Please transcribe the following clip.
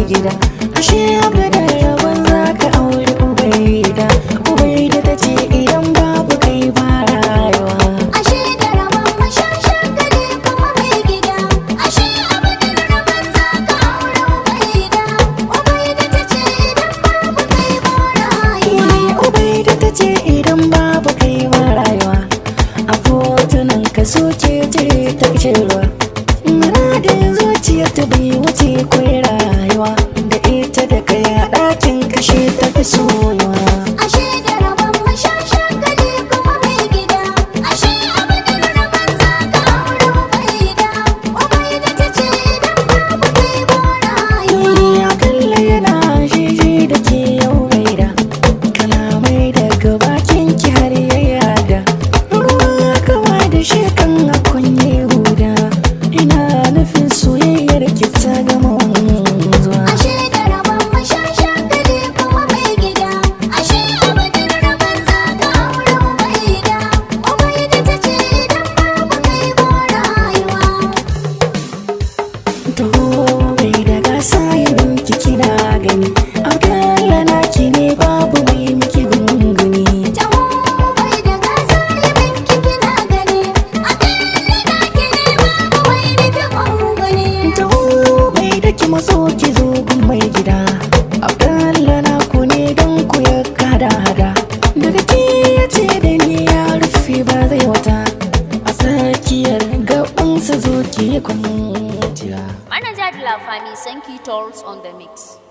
gida ashe abadan rabon za ka aure ubaida ubaida ta ce idan babu kai ba rayuwa Ashe da rabon mashashan gari kuma mai gida Ashe abadan rabon za ka aure Ubaida Ubaida ta ce idan babu kai ba rayuwa ubaida ta ce idan babu kai ba rayuwa a fotunan ka soke cire ta ruwa muradin zuciyar ta bai wuce kwai rayuwa da ita da kai a ɗakin kashe ta fi soyuwa Ashe da rabon mashashan gari kuma mai gida Ashe abadan rabon za ka aure Ubaida Ubaida ta ce idan babu kai ba rayuwa Ni akalla yana shiji da ke yau gaida kalamai daga bakin ki har ya yada ruwa kama da shekan a kunye huda ina nufin soyayyar ki ta gama wanzuwa Ashe da rabon mashashan gari kuma mai gida Ashe abadan rabon za ka aure Ubaida Ubaida ta ce idan babu kai ba rayuwa taho mai da gasa yin ki kina gani akalla na ki ne babu mai miki gunguni Taho bai da gasa libin kina gani Akalla na ki ne babu mai nufi gwangwani taho mai da ki maso ki zo gun mai gida abdalla na ku ne don ku ya kada hada daga ki ya ce da ni ya rufe ba zai wata a tsakiyar gabansa zo ki kwanciya Manager de la famille 5 Tolls on the mix.